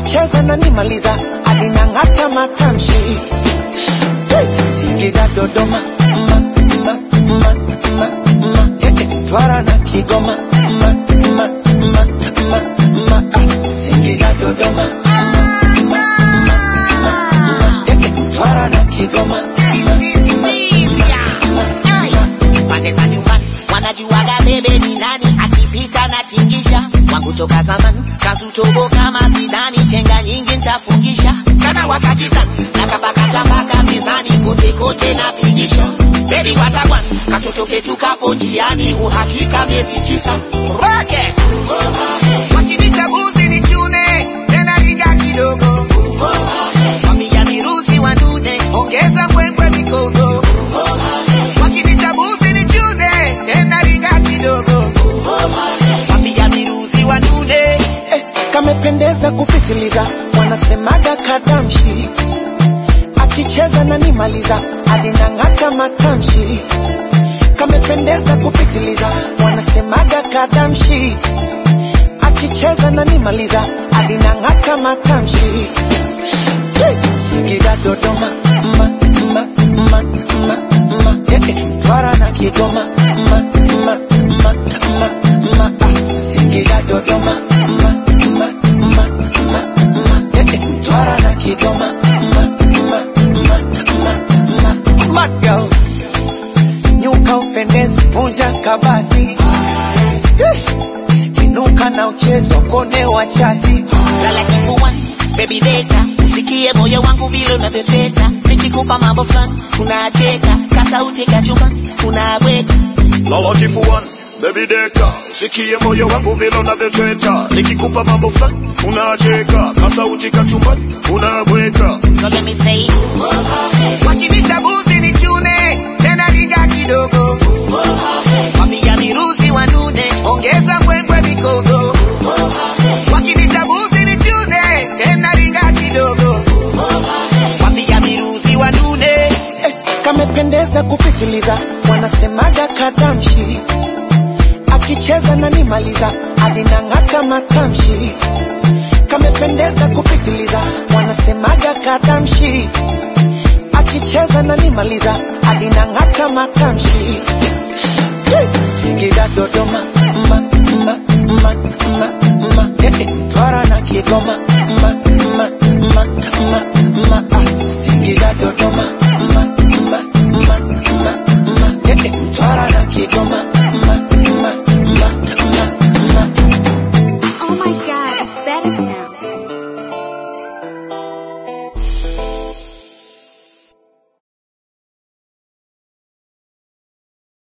akicheza na nimaliza alinang'ata matamshi Singida Dodoma ma, ma, ma, ma, ma. Eh, eh, Twara na Kigoma ma, ma, ma, ma, ma. Ah, Singida Dodoma ma, ma, ma, ma, ma. Eh, eh, Twara na Kigoma ma, ma, ma, ma. pande za nyumbani wanajuaga bebe ni nani akipita na tingisha wangu toka zamani kazutobo kama zidani chenga nyingi ntafungisha kana wakakizan nakapakata mpaka mezani kote kote napigisha bebi watakwan katoto ketu kapo njiani uhakika miezi tisa roke wakinitabuzi ni chune tena riga kidogo wamia miruzi wanude ongeza mbwembwe mikogo wakinitabuzi ni chune tena riga kidogo wamia miruzi wanude Eh, kamependeza kupitiliza wanasemaga kadamshi akicheza na nimaliza alinang'ata matamshi kamependeza kupitiliza wanasemaga kadamshi akicheza na nimaliza alinang'ata matamshi Singida Dodoma ma, ma, ma, ma, ma. Eh, eh, Twara na Kigoma ma, ma, ma, ma, ma. Ah, Singida Dodoma ma, ma, ma, ma, ma. Eh, eh, Twara na Kigoma ma, ma, ma, ma, ma. Mad girl. Nyuka upendezi vunja kabati Eh, inuka na uchezo kone wa chati lala kifuani baby deka usikie moyo wangu vile unavyoteta nikikupa mambo fulani unacheka kasauti kachumbani unabweka lala kifuani baby deka sikie moyo wangu vile unavyotweta nikikupa mambo fulani unacheka kasauti kachumbani unabweka so let me say wakinitabuzi ni chune tena riga kidogo wamia miruzi wanude ongeza mbwembwe mikogo wakinitabuzi ni chune tena riga kidogo wamia miruzi wanude eh, kamependeza kupitiliza wanasemaga kadamshi akicheza na nimaliza alinang'ata matamshi kamependeza kupitiliza wanasemaga kadamshi akicheza na nimaliza alinang'ata matamshi